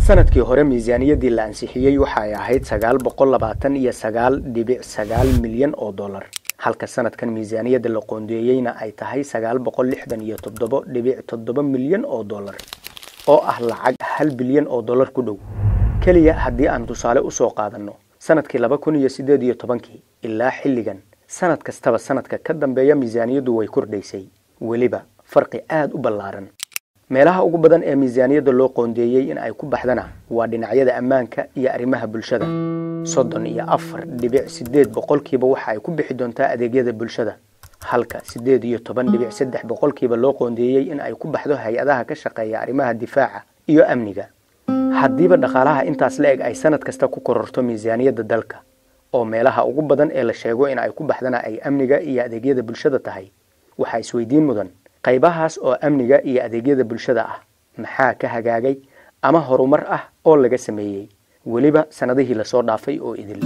sanadkii hore miisaaniyaddii la ansixiyey waxay ahayd sagaal boqol labaatan iyo sagaal dhibic sagaal milyan oo dollar halka sanadkan miisaaniyadda la qoondeeyeyna ay tahay sagaal boqol lixdan iyo toddobo dhibic toddoba milyan oo dollar oo ah lacag hal bilyan oo dollar ku dhow keliya haddii aan tusaale usoo qaadanno sanadkii laba kun iyo siddeed iyo tobankii ilaa xilligan sanad kastaba sanadka ka dambeeya miisaaniyaddu way kordhaysay weliba farqi aada u ballaaran meelaha ugu badan ee miisaaniyadda loo qoondeeyey in ay ku baxdana waa dhinacyada ammaanka iyo arrimaha bulshada soddon iyo afar dhibic siddeed boqolkiiba waxa ay ku bixi doontaa adeegyada bulshada halka siddeed iyo toban dhibic saddex boqolkiiba loo qoondeeyey in ay ku baxdo hay-adaha ka shaqeeya arrimaha difaaca iyo amniga haddiiba dhaqaalaha intaas la eg ay sanad kasta ku kororto miisaaniyadda dalka oo meelaha ugu badan ee la sheego in ay ku baxdana ay amniga iyo adeegyada bulshada tahay waxaa isweydiin mudan qaybahaas oo amniga iyo adeegyada bulshada ah maxaa ka hagaagay ama horumar ah oo laga sameeyey weliba sannadihii lasoo dhaafay oo idil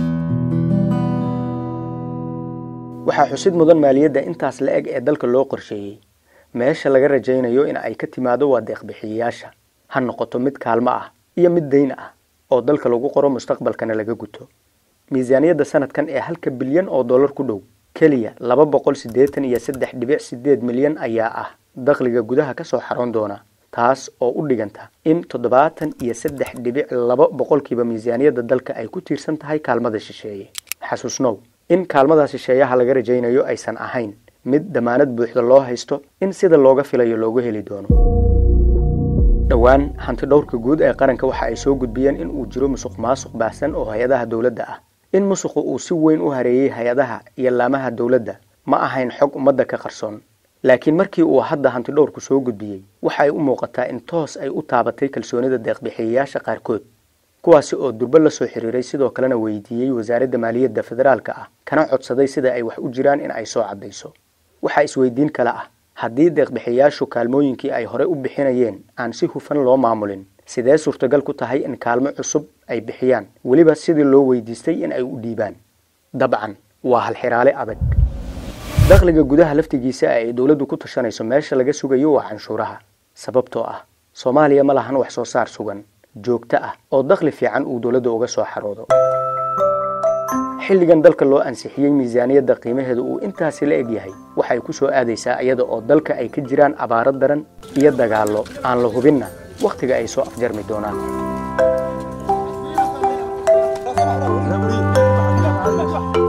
waxaa xusid mudan maaliyadda intaas la eg ee dalka loo qorsheeyey meesha laga rajaynayo in ay ka timaado waa deeqbixiyayaasha ha noqoto mid kaalmo ah iyo mid dayn ah oo dalka lagu qoro mustaqbalkana laga guto miisaaniyadda sanadkan ee halka bilyan oo dollar ku dhow keliya laba boqol siddeetan iyo saddex dhibic siddeed milyan ayaa ah dakhliga gudaha ka soo xaroon doona taas oo u dhiganta in toddobaatan iyo saddex dhibic laba boqolkiiba miisaaniyadda dalka ay ku tiirsan tahay kaalmada shisheeye xasuusnow in kaalmada shisheeyaha laga rajaynayo aysan ahayn mid damaanad buuxda loo haysto in sida looga filayo loogu heli doono dhowaan hanti dhowrka guud ee qaranka waxa ay soo gudbiyeen in uu jiro musuq maasuq baahsan oo hay-adaha dowladda ah in musuqu uu si weyn u hareeyey hay-adaha iyo laamaha dowladda ma ahayn xog ummadda ka qarsoon laakiin markii uu hadda hanti dhowrku soo gudbiyey waxa ay u muuqataa in toos ay u taabatay kalsoonida deeqbixiyayaasha qaarkood kuwaasi oo durbo la soo xiriiray sidoo kalena weydiiyey wasaaradda maaliyadda federaalka ah kana codsaday sida ay wax u jiraan in ay soo caddayso waxaa isweydiin kale ah haddii deeqbixiyayaashu kaalmooyinkii ay hore u bixinayeen aan si hufan loo maamulin sidee suurtagal ku tahay in kaalmo cusub ay bixiyaan weliba sidii loo weydiistay in ay u dhiibaan dabcan waa halxiraale adag dakhliga gudaha laftigiisa ay dowladdu ku tashanayso meesha laga sugayo waa canshuuraha sababtoo ah soomaaliya ma lahan wax soo saar sugan joogto ah oo dakhli fiican uu dowladda uga soo xaroodo xilligan dalka loo ansixiyey miisaaniyadda qiimaheedu uu intaasi la eg yahay waxay ku soo aadaysaa iyada oo dalka ay ka jiraan abaaro daran iyo dagaallo aan la hubinna wakhtiga ay soo afjarmi doonaan